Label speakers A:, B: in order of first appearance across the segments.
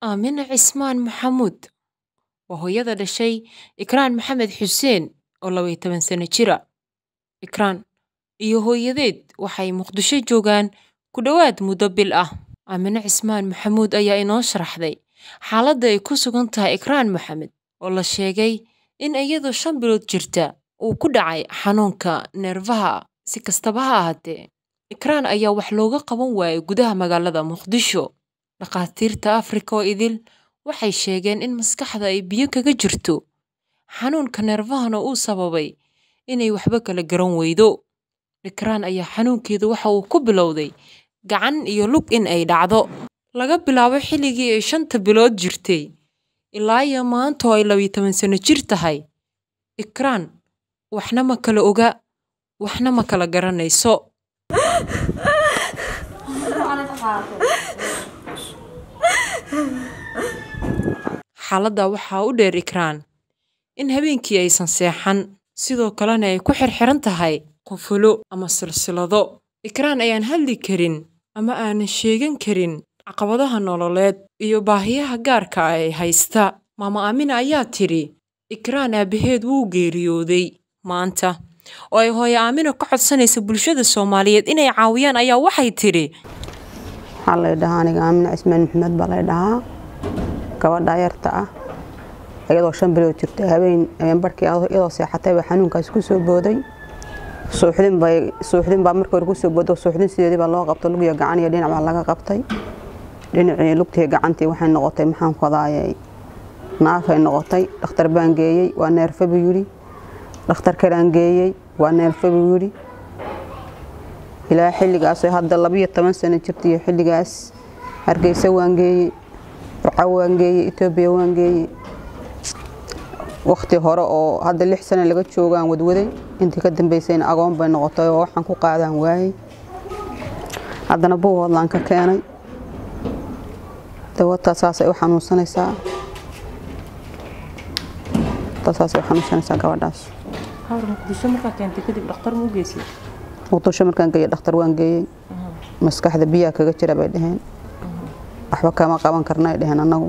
A: Aamina Cismaan Maxamuud waa hooyada dhashay Ikraan Maxamed Xuseen oo laba iyo toban sano jira. Ikraan iyo hooyadeed waxay Muqdisho joogaan ku dhowaad muddo bil ah. Aamina Cismaan Maxamuud ayaa inoo sharaxday xaaladda ay ku sugan tahay Ikraan Maxamed oo la sheegay in iyadoo shan bilood jirta uu ku dhacay xanuunka neerfaha. Si kastaba ha ahaatee, Ikraan ayaa wax looga qaban waayay gudaha magaalada Muqdisho. Dhakhaatiirta Afrika oo idil waxay sheegeen in maskaxda ay biyo kaga jirto, xanuunka neerfahana uu sababay inay waxba kala garan weydo. Ikraan ayaa xanuunkeedu waxa uu ku bilowday gacan iyo lug in ay dhacdo. Laga bilaabo xilligii ay shanta bilood jirtay ilaa iyo maanta oo ay laba iyo toban sano jir tahay. Ikraan waxna ma kala oga, waxna ma kala garanayso. Xaaladda waxaa u dheer Ikraan in habeenkii aysan seexan, sidoo kalena ay ku xirxiran tahay qufulo ama silsilado. Ikraan ayaan hadli karin ama aanan sheegan karin caqabadaha nololeed iyo baahiyaha gaarka ah ee haysta. Maama Aamina ayaa tidhi Ikraan aabaheed wuu geeriyooday maanta oo ay hooyo Aamina ka codsanaysa bulshada Soomaaliyeed inay caawiyaan ayaa waxay tidhi
B: waxaa lay dhahaa aniga aamina cismaan maxamed baa lay dhahaa gabadha yarta ah iyadoo shan bilood jirta habeen habeen barkii iyadoo seexatay baa xanuunkaas ku soo booday suuxdin bay suuxdin baa markii hore ku soo booday suuxdin sideedii baa loo qabtay lug iyo gacan iyo dhinac baa laga qabtay dhinacii lugtii gacantii waxay noqotay maxaan kodaayay naafay noqotay dhakhtar baan geeyey waa neerfa buu yidhi dhakhtar kalaan geeyey waa neerfa buu yidhi ilaa xilligaas hadda labiyo toban sano jirta iyo xilligaas hargeysa waan geeyey burco waan geeyey etoobiya waan geeyey waqti hore oo hadda lix sano laga joogaan wadwaday intii ka dambeysayna agoon bay noqotay oo waxaan ku qaadaan waayey haddana buuhoodlaan ka keenay dawadtaa saasay u xanuunsanaysaa saasay u xanuunsanaysaa gabadhaas
A: muqdisho markaa keentay kadib dhakhtar ma u geysay
B: muqdisho markaan geeyey dhakhtar waan geeyey maskaxda biyaha kaga jira bay dhaheen waxba kama qaban karna ay dhaheen annagu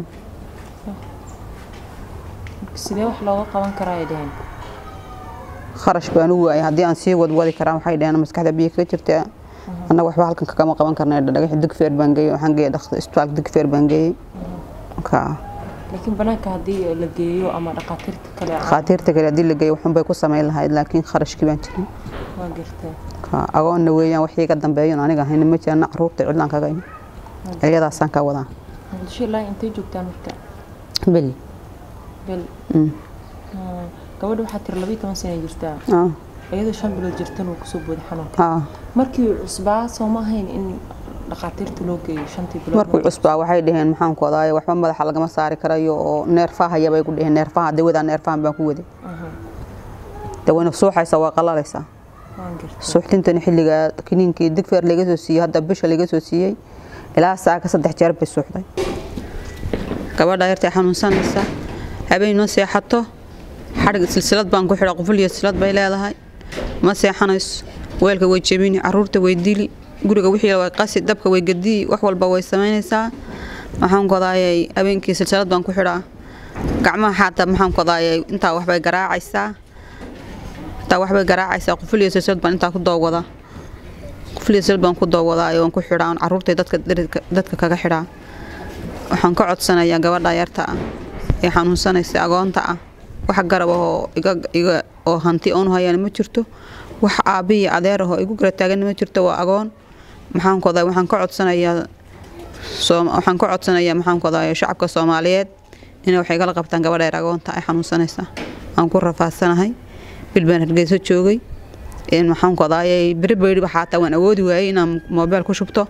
A: sidee wax looga qaban karaa ay dhaheen
B: kharash baan u waayay haddii aan sii wadwadi karaa waxay dhaheen maskaxda biyaha kaga jirta annagu waxba halkan kagama qaban karna dhagax digfeer baan geeyey waxaan geeyey isbitaalka digfeer baan geeyey
A: laakiin banaanka haddii la geeyo ama dhakhaatiirta kale
B: dhakhaatiirta kale haddii la geeyo waxunbay ku samayn lahayd laakiin kharashkii baan jirin
A: waa gartay
B: agoonna weeyaan wax iiga dambeeyan aniga hayna ma jirana caruurta cidlaan kaga imi iyadaasaan ka wadaa
A: muqdisho ilaa intay joogtaan marka
B: beli
A: bel gabadha waxaa tiri labiyo toban sana jirtaa iyadoo shan bilood jirtan uu kusoo booday xanuunka markii cusbaa soo ma ahayn in dhakhaatiirta loo geeyo shantii bilood
B: markuu cusbaa waxay dhaheen maxaan ku wadaayo waxba madaxa lagama saari karayo oo neerfaha yabay ku dhaheen neerfaha dawadaa neerfahan baan ku waday dawayna suuxaysa waa qalalaysaa suuxdintani xilligaa kiniinkii digfeer laga soo siiyey hadda bisha laga soo siiyey ilaa saaka saddex jeer bay suuxday gabadha yartay xanuunsanaysa habeen ma seexato xadhig silsilad baan ku xidha quful iyo silsilad bay leedahay ma seexanayso weelka way jebini caruurta way dili guriga wixii way qasi dabka way gadii wax walba way samaynaysaa maxaan kodaayay habeenkii silsilad baan ku xidhaa gacmaha xaata maxaan kodaayay intaa waxbay garaacaysaa intaa waxbay garaacaysaa quful iyo silsilad baan intaa ku doowada quful iyo silsilad baan ku doowadaa waan ku xidhaa caruurtay dadka dadka kaga xidhaa waxaan ka codsanayaa gabadha yarta ah ee xanuunsanaysa agoonta ah wax garab ahoo iga oo hanti oonu hayaan ma jirto wax aabbiyi adeer ahoo igu gara taagan ma jirto waa agoon maxaan kodaa waxaan ka codsanayaa waxaan ka codsanayaa maxaan kodaa shacabka Soomaaliyeed inay wax igala qabtaan gabadha yar agoonta ay xanuunsanaysa aan ku rafaadsanahay bilbaan hargeysa joogay in maxaan kodaayay beri beri xataa waan awoodi waayay inaan moobeel ku shubto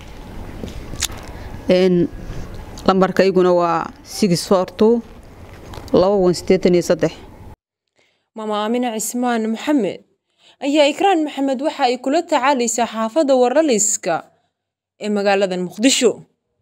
B: in lambarkayguna waa six four two laba wan sideetan iyo saddex
A: maama aamina cismaan maxamed ayaa ikraan maxamed waxa ay kula tacaalaysaa xaafadda waraliska ee magaalada muqdisho